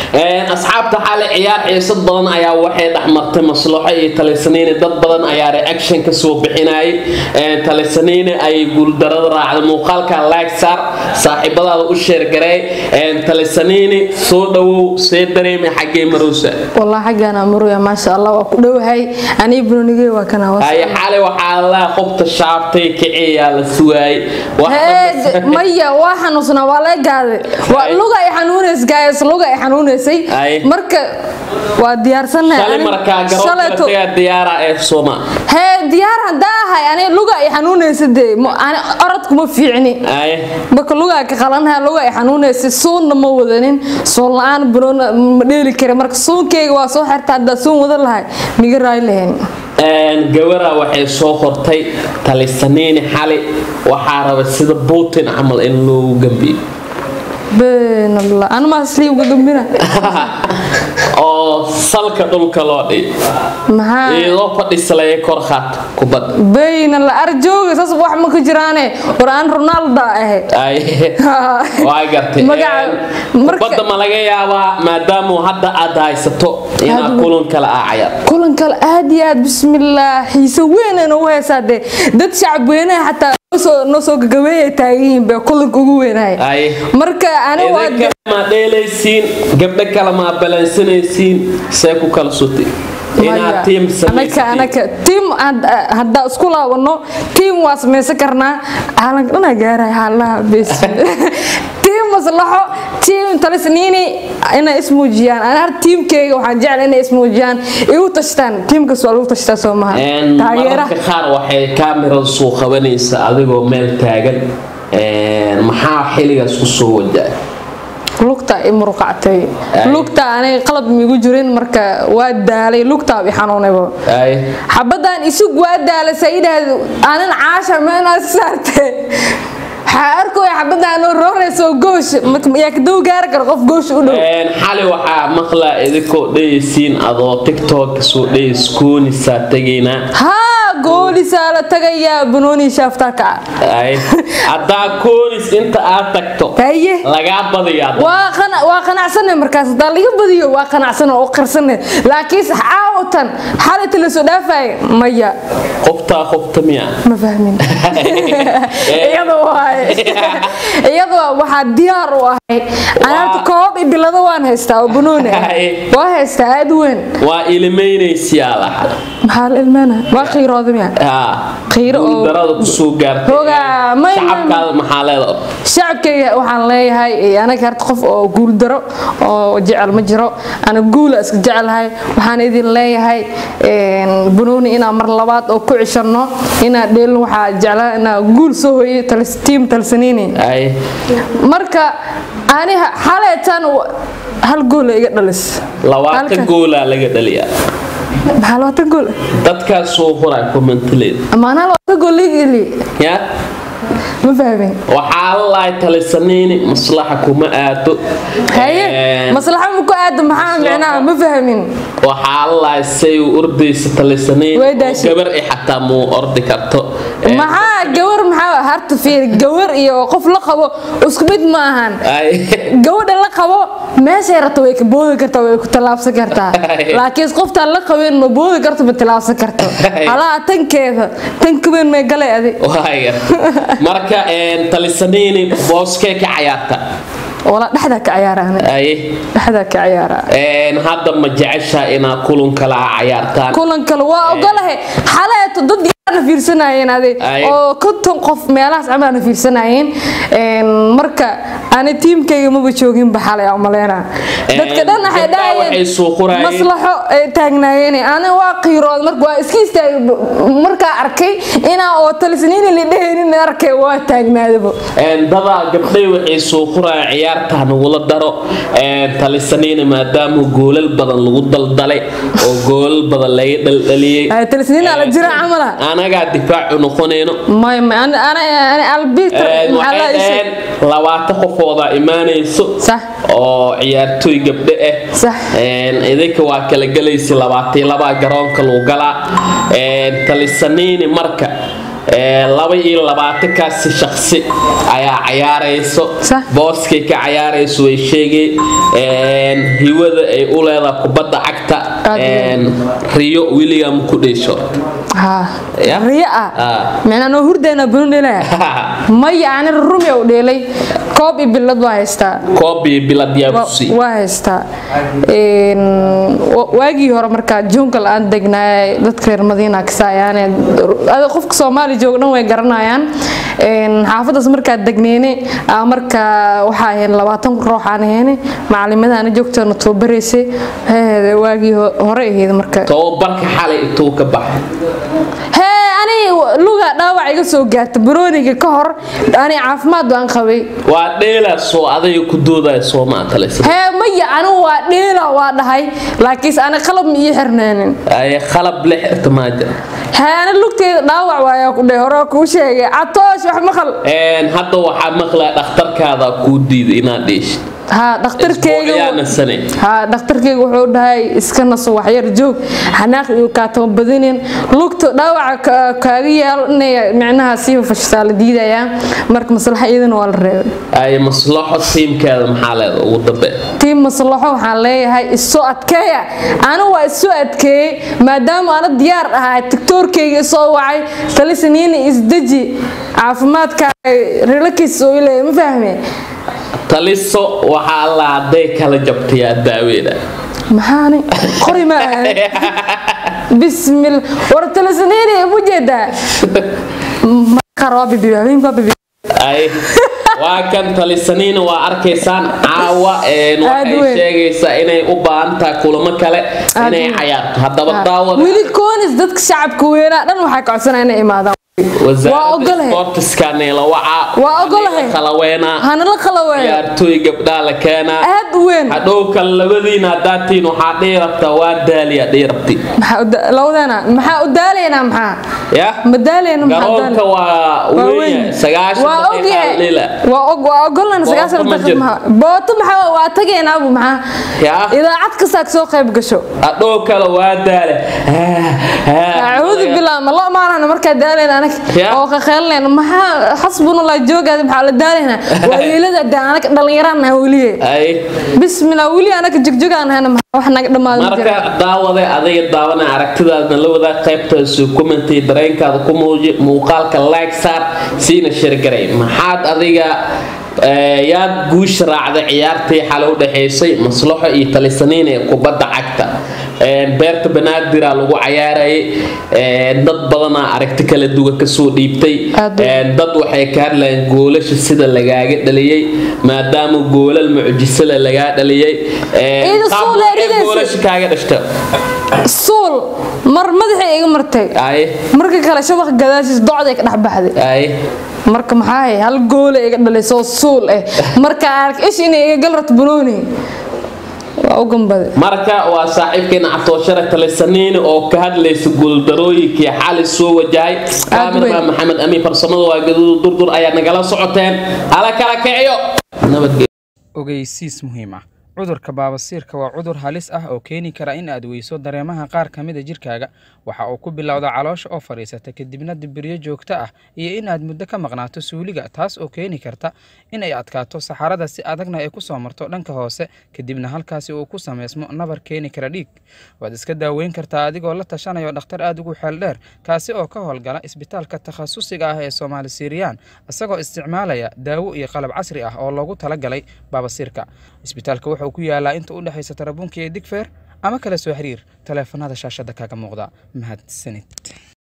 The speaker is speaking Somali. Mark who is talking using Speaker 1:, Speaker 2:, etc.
Speaker 1: asxaabta xali ciyaar xiisad badan ayaa waxay dhexmartay maslaxo iyo talisaniine dad badan ayaa reaction ka soo bixinayay talisaniine ayay guuldarada raacday muuqaalka like saar saaxiibadaada u sheergarey talisaniine soo dhawow see dareemay xaggee marowsa
Speaker 2: والله حقنا مرويا ما شاء الله وكدو هاي أنا ابنوني وكنا
Speaker 1: ay xali waxaa la qobta shaabtay kiciyaa la sugaayay
Speaker 2: هاد مية واحد نصنا ولا قاعد ولغة يحنونس جايس لغة يحنونسي
Speaker 1: أي.
Speaker 2: مركا وديار سنة
Speaker 1: shalay markaa garoonka tagaa diyaara ee soma
Speaker 2: هي ديار هداها يعني لغة يحنونس دي أنا أردكم في عني
Speaker 1: ay
Speaker 2: marka lugaa ka qalanha luga ay xanuunaysa suunna ma wadanin suun la-aan buroona ma dheeli kara marka suunkeyga waa soo xirta haddaa suun wadan lahay miga raay lahayn
Speaker 1: gawara waxay soo qortay talisaniini xali waxaa raba sida putin camal in loogu gambiyo
Speaker 2: been allah ana maa sliibka gambina
Speaker 1: oo salka dhulka loo dhiy
Speaker 2: maxaa
Speaker 1: iyadoo fadhisalaya kor qaat kubadda
Speaker 2: been allah arjooga saas wax ma ka jiraane war aan ronaldo ahe
Speaker 1: ay waa gartay
Speaker 2: Magaca-
Speaker 1: Een,
Speaker 2: marka-
Speaker 1: kubadda ma laga yaabaa maadaama hadda aad haysato inaad
Speaker 2: Hadda-
Speaker 1: kulan kale aa cayaar
Speaker 2: kulan kale aad iyo aad bismillaah xiise weynana u heesaa dee dad shacab weynaha xataa nosoo noo soo gagabeeyay taagan yihiin bee kulanka ugu weynahay
Speaker 1: ay
Speaker 2: marka ani waa
Speaker 1: idinka ma dheelaysiin gabdho kale ma balansanaysiin see ku kala sutay inaad tiim
Speaker 2: anaka
Speaker 1: samaysatiin
Speaker 2: anaka tiim haddaa isku laabano tiim waa samaysan karnaa caalanka dhanaa gaaray xaalaha bes tiim maslaxo tiim talisniini inay ismuujiyaan ana har tiimkeyga waxaan jecla inay ismuujiyaan igu tashtaan tiimkas waa lagu tashtaa soo maha
Speaker 1: Een,
Speaker 2: taageera
Speaker 1: mararka qaar waxay kaamirada soo qabanaysa adigoo meel taagan Een, maxaa xiligaas ku soo wajahay
Speaker 2: lugta i muruqactay
Speaker 1: Ay.
Speaker 2: lugta anay qalab miigu jirin marka waa daalay lugtaa i xanuunaybo
Speaker 1: ay
Speaker 2: xabadan isug waa daalasa idhaahdo aanan caasha meenaad saarte waxaa arkooya xabadan oo roorayso goosh yaa kaduu gaari kara qof goosh u dhow
Speaker 1: Een, xali waxaa maqlaa idinkoo dhayaysiin adoo tiktok soo dhayays koonisaa tegaynaa
Speaker 2: haa goolisaa la tagayaa banooni shaaftaa kaca
Speaker 1: ay haddaa koonis inta aad tagto
Speaker 2: haye
Speaker 1: lagaa badiyaa
Speaker 2: waa qana- waa qanacsanay markaas hadaa laga badiyo waa qanacsanay oo qarsanay laakiinse caawatan xalita lasoo dhaafay maya
Speaker 1: qoftaa qofta miya
Speaker 2: ma fahmin iyadoo waaye iyadoo waxaa diyaar u ahay anaarta koob iyo bilado waan haystaa oo banooni ah
Speaker 1: Haye.
Speaker 2: waa haystaa aad u weyn
Speaker 1: waa ilmaynaysiyaa laha
Speaker 2: maxaa la ilmeena waa qiirooda miya Qiiro oo-
Speaker 1: darada kusoo gaartay
Speaker 2: Hoogaa, may-
Speaker 1: shacabkaada maxaa leeda
Speaker 2: shacabkayga waxaan leeyahay eh, anaga harta qof oo guul daro oo jecel ma jiro ana guula iska jecelahay waxaan idin leeyahay een, banooni inaan mar labaad oo ku cishano inaan dheelin waxaa jeclaa inaan guul soo hoyay talis- tiim talsaniini
Speaker 1: ay
Speaker 2: marka ani xaleetan hal goola iga dhalis
Speaker 1: labaatan
Speaker 2: Halkan.
Speaker 1: goolaa laga dhaliyaa
Speaker 2: maxaa labaatan gool
Speaker 1: dadkaas soo horaa kommentaleed
Speaker 2: amaanaa labaatan gool iga eli
Speaker 1: ya
Speaker 2: ma fahmin
Speaker 1: waxaa la lahay talisaniini maslaxa kuma aado
Speaker 2: haye
Speaker 1: Een,
Speaker 2: maslaxa ma ku aado maxaa micnaha ma fahmin
Speaker 1: waxaa la lahay say u ordaysa talisaniini
Speaker 2: Way
Speaker 1: oo
Speaker 2: daashay.
Speaker 1: gabar i xataa muu ordi karto Een,
Speaker 2: maxaa gawar maxaa harta fiir gawar iyo qof la qabo isku mid ma ahan
Speaker 1: ay
Speaker 2: gabadha la qabo meeshay rabto way ka boodi kartaa way ku tallaabsan kartaa laakiin qoftaan la qabeen ma boodi karto ma tallaabsan karto halaha tankeeda tan kaweyn may galay adi
Speaker 1: waaya marka een, talisaniini booskee ka cayaarta
Speaker 2: wala dhexdaa ka ciyaara ani
Speaker 1: ay
Speaker 2: dhexdaa ka ciyaara
Speaker 1: Een, hadda ma jeceshaa inaad kulun kala cayaartaan
Speaker 2: kulan kale waa ogolahay xaleeto dad yaana fiirsanayeen adi
Speaker 1: Ay.
Speaker 2: oo konton qof meelahaas camaana fiirsanayeen Een, marka ani tiimkayga maba jooginba xalay aan umaleena dadka dhan waxay
Speaker 1: gabdhaha waxay
Speaker 2: dhahayeen
Speaker 1: soo qorayeen
Speaker 2: maslaxo ay taagnaayeen ani waa qiirood marka waa iska istaagay markaa arkay inaa oo talisniini la dhehaynin arkay waa taagnaadaba
Speaker 1: Een, dadaa gabdhay waxay soo qorayaan ciyaarta nagula daro Een, talisaniina maadaama goolal badan lagu daldalay oo goolal badan laga dhaldhaliyey
Speaker 2: Ay, talisniini ala jira camala
Speaker 1: anagaa difaacu noqonayno
Speaker 2: may may ani ani ani albiter
Speaker 1: Een,
Speaker 2: maxaa la
Speaker 1: waxay
Speaker 2: ishay
Speaker 1: dhaheen labaatan qofooda imaanayso
Speaker 2: Sax.
Speaker 1: oo ciyaartooy gabdho ah
Speaker 2: Sax.
Speaker 1: Een, idinka waa kala gelaysa labaatan labaa garoonka lagu galaa Een, talisaniini marka Ee, laba iyo labaatankaasi shaksi ayaa cayaarayso
Speaker 2: Sax.
Speaker 1: booskay ka cayaarayso way sheegay Een, hiwada ay u leedahay kubadda cagta
Speaker 2: Aad iyo
Speaker 1: een, riyo william ku dheesho
Speaker 2: ها
Speaker 1: يا.
Speaker 2: ريا
Speaker 1: آه.
Speaker 2: معناه انه هردنا بنودلا ما يعني الرمي او ديلي كوب بلد waa haystaa
Speaker 1: koobii bilad yaa ku sii
Speaker 2: waa haystaa Een, wa- waagii hore markaa jungle aan degnaay dadka reer madiina kasaayaan qofka soomaali jooga dhan way garanayaan Een, xaafadaas markaa degneyne aa markaa waxaa ahayn labaatan ruux aan ahayne macalimadana joogtana tababaraysay Hee, waagii ho- hore ahayd marka
Speaker 1: tababarka xalay intuu ka baxay
Speaker 2: hee ani luga dhaawac iga soo gaarta barooniga ka hor ani caafimaad baan qabay
Speaker 1: waa dheelaasoo adayga ku doodaya soomaa talaysa
Speaker 2: hee maya anigu waa dheela waa dhahay laakiinse ani qalab ma ii xirnaanin
Speaker 1: ay qalab la xirta maa jira
Speaker 2: hee ani lugteeda dhaawac waayaa ku dhahay hore kuu sheegay catoosh wax maqal
Speaker 1: Een, hadda waxaa maqlaa dhakhtarkaada kuu diiday inaad dheeshid
Speaker 2: haa dhakhtarkeyga
Speaker 1: ayaana sane
Speaker 2: haa dhakhtarkeyga wuxuu dhahay iska naso waxyar joog xanaaq iyo kaatama badinin lugta dhaawaca ka- kaaga yaalo inay micnaha sii fashtaa la diidayaa marka maslaxa iyadana waa la reebay
Speaker 1: ay maslaxo tiimkeeda maxaa leeda ugu dambe
Speaker 2: tiin maslaxo waxaan leeyahay isoo adkeeya anigu waa isoo adkeeyey maadaama ana diyaar ahaa tiktoorkeyga isoo wacay talisaniina isdeji caafimaadkaaga relakiis oo ileeya ma fahme
Speaker 1: taliso waxaa alla hadday kala jabtayaa daaweeda
Speaker 2: maxaani qori ma ahan bismil war talisaniina ma jeedaa maqar waa bibi habeenka waa bibi
Speaker 1: ay waa kan talisaniina waa arkaysaan caawa een,
Speaker 2: Aad
Speaker 1: waxay
Speaker 2: weyn.
Speaker 1: sheegaysaa inay u baahan tahay kulamo kale
Speaker 2: Aad
Speaker 1: inay
Speaker 2: weyn.
Speaker 1: cayaarto haddaba daawada
Speaker 2: weli koonis dadka shacabka weynaa dhan waxay kacodsanaa inay imaadaan waa
Speaker 1: wasaaradda
Speaker 2: ogolahay.
Speaker 1: sportiska neela wacaa
Speaker 2: Waa ogolahay.
Speaker 1: kala weynaa
Speaker 2: hana la qalaweeyo
Speaker 1: ciyaartooy gabdhaa la keenaa
Speaker 2: aad u weyn
Speaker 1: hadhow kale labadiina hadaatiin waxaa dhihi rabtaa waa daaliya dhihi rabti
Speaker 2: maxaa u da- labadeena maxaa u daalaynaa maxaa
Speaker 1: ya
Speaker 2: ma daalayna maxaa
Speaker 1: garoonka
Speaker 2: daal-
Speaker 1: waa
Speaker 2: waa
Speaker 1: weyn
Speaker 2: weyn.
Speaker 1: sagaashan
Speaker 2: waa
Speaker 1: daqiiqa
Speaker 2: ogyahay
Speaker 1: lila
Speaker 2: waa og waa ogolnaan
Speaker 1: Booto
Speaker 2: sagaashan
Speaker 1: ma
Speaker 2: daqiiq
Speaker 1: jiro.
Speaker 2: maha booto maxaa waa tagaynaabu maxaa
Speaker 1: Ya.
Speaker 2: idaacad kastaad soo qayb gasho
Speaker 1: hadhow kale waa daale
Speaker 2: acuudu billah ma loo maanana markaa daalayna anag
Speaker 1: Ya.
Speaker 2: oo qaqeelinayna maxaa xasbunallah joogaada maxaa la daalaynaa waa wiilada de anag dhallinyaraan weliye
Speaker 1: ay
Speaker 2: bismillah weli anaga jogjogaan wax naga dhammaado
Speaker 1: marka daawade adiga daawana aragtidaadna la wadaag qaybtaasi commenty dareenkaada ku muuji muuqaalka like saar siina shirgaray maxaad adiga eh, yaad guusha raacday ciyaartii xalay u dhaxaysay maslaxo iyo talisaniin ee kubadda cagta Een, beerta banaadir lagu cayaarayay een, dad badanaa aragti kala duwan kasoo dhiibtay
Speaker 2: Aad u-
Speaker 1: Een, dad waxay ka hadlayeen goolasha sida lagaaga dhaliyay maadaama goolal mucjisada lagaa dhaliyay Een,
Speaker 2: Iyada
Speaker 1: qaab
Speaker 2: soo
Speaker 1: waxay
Speaker 2: leeridaysa.
Speaker 1: goolasha kaaga dhashta
Speaker 2: suul mar madaxay iga martay
Speaker 1: ay
Speaker 2: marka kale shabaq gadaashiis docday ka dhex baxday
Speaker 1: ay
Speaker 2: marka maxaa hay hal goole iga dhalisoo suul eh marka ark ish inay iga gal rabto banooni waa u gambade
Speaker 1: marka waa saaxiibkeena cabtooshare talisaniini oo ka hadlaysa guuldarooyinkii xali soo wajahay kaamirman maxamed amiin farsamada waa gaduud durdur ayaa nagala socoteen ala kala kiciyo nabadgelyo
Speaker 3: ogeysiis muhiim ah cudurka baabasiirka waa cudur halis ah oo keeni kara in aad weyso dareemaha qaar ka mid a jirkaaga waxa uu ku bilowda caloosha oo fadhiisata kadibna dibiryo joogto ah iyo in aad muddo ka maqnaato suuliga taas oo keeni karta in ay adkaato saxarada si adagna ay ku soo marto dhanka hoose kadibna halkaasi uu ku sameysmo nabar keeni kara dhiig waad iska daaweyn kartaa adigoo la tashanayo dhakhtar aad ugu xeel dheer kaasi oo ka howlgala isbitaalka takhasusiga ah ee soomaali siiriyaan isagoo isticmaalaya daawo iyo qalab casri ah oo loogu talagalay baabasiirka isbitaalka wuxuu ku yaalaa inta u dhexaysa tarabuunka iyo digfeer ama kala soo xiriir taleefanada shaashada kaga muuqda mahadsanid